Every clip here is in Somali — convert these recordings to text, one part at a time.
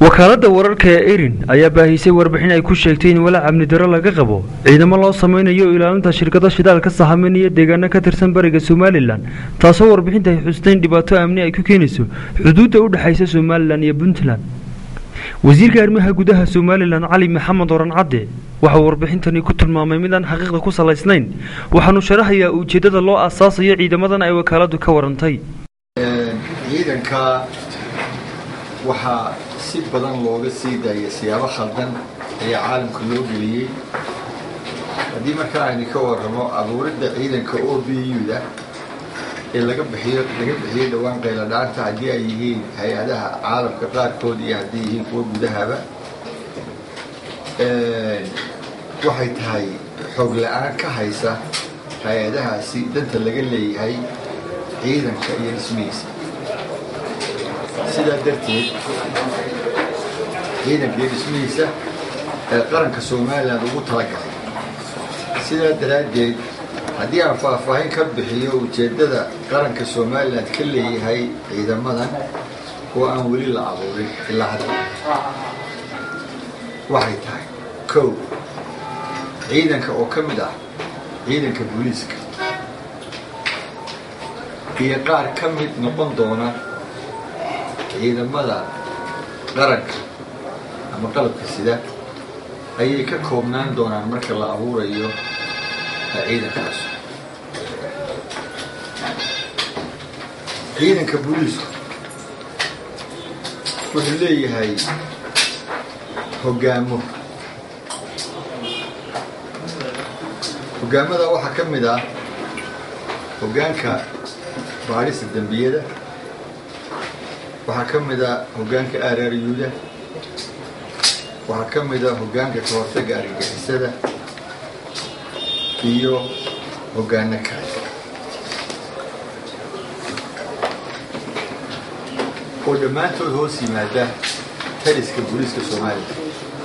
wakaaladda wararka ee erin ayaa baahisay warbixin ay ku sheegtay in walaac amni daro laga qabo ciidamo loo samaynayo ilaalinta shirkado shidaalka sahaminaya deegaano ka tirsan bariga somalilan taasoo warbixinta ay xustayn dhibaato amni ay ku keenayso xuduudda u dhexaysa somalilan iyo puntland wasiirka arrimaha gudaha somalilan cali maxamed oran cadde waxauu warbixintani ku tilmaamay mid aan xaqiiqda ku salaysnayn waxaanu sharaxayaa ujeeddada loo aasaasayo ciidamadan ay wakaaladdu ka warantay ciidanka waxaa si badan looga sii daayay siyaabo khaldan ayaa caalamka loo geliyey haddii markaa aynu ka warramo abuuridda ciidanka o b u-da ee laga bixiyo laga bixiyey dhowaan qayladhaanta haddii ay yihiin hay-adaha caalamka qaarkood iyo haddii yihiin kuwa gudahaba waxay tahay xoog la-aan ka haysa hay-adahaasi danta laga leeyahay ciidanka iyo dhismihiisa sidaa darteed ciidanka iyo dhismihiisa ee qaranka somalilan ugu talagalay sidaa daraaddeed haddii aan faahfaahin ka bixiyo ujeeddada qaranka somalilan ka leeyahay ciidamadan oo aan weli la abuurin ilaa hadda waxay tahay kow ciidanka oo ka mid ah ciidanka booliiska iyo qaar ka mid noqon doona ciidamada qaranka ama qalabka sida ayay ka koobnaan doonaan marka la abuurayo ciidankaas ciidanka booliisku wuxuu leeyahay hoggaamo hoggaamada waxaa ka mid ah hoggaanka baadhista dembiyada waxaa ka mid a hoggaanka aaraariyuuda waxaa ka mid a hoggaanka ka hortagga argagixisada iyo hoggaano kale oo dhammaantood hoos yimaada taliska booliiska soomaaliya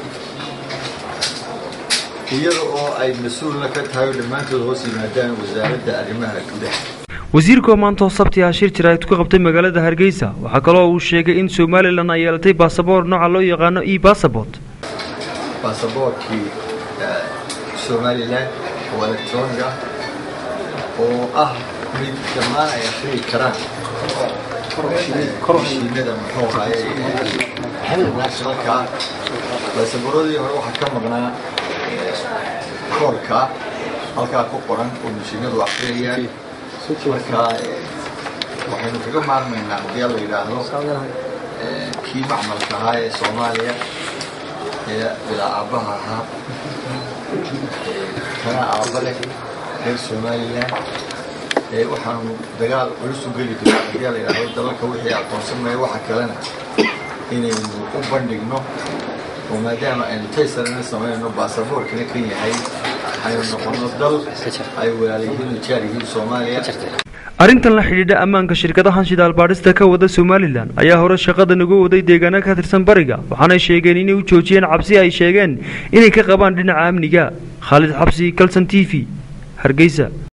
iyada oo ay mas-uulna ka tahay oo dhammaantood hoos yimaadaan wasaaradda arrimaha gudaha wasiirkoo maantoo sabti ah shir jira ku qabtay magaalada hargeysa waxaa kaloo uu sheegay in somalilan ay yeelatay baasaboor nooca loo yaqaano e bassabort baasaboorkii somalilan oo electronic ah oo ah mid dhammaan ay akhriyi karaan mishiinada muxuu ahaye nationalka baasaboorradii hore waxaa ka maqnaa koorka halkaa ku qoran oo mishiinadu akhriyayaan markaa waxaynu kaga maarmaynaa haddii la yidhaahdo kii macmalka ahaa ee soomaaliya ee bilaa aabbaha ahaa kana aabba leh reer somalilan waxaanu dagaal culus u geli doona haddii la yidhaahdo dalalka wixii aqoonsanmaya waxa kalena inaynu u bandhigno oo maadaama aynu taysarana samaynayno baasaboorkana kan yahay aynu noqono dal ay walaalayihiin oo jaar yihiin soomaaliya arrintan la xidhiidha ammaanka shirkadahan shidaal baadhista ka wada somalilan ayaa hore shaqadan uga waday deegaano ka tirsan bariga waxaanay sheegeen inay u joojiyeen cabsi ay sheegeen inay ka qabaan dhinaca amniga khaalid xabsi kalson t v hargeysa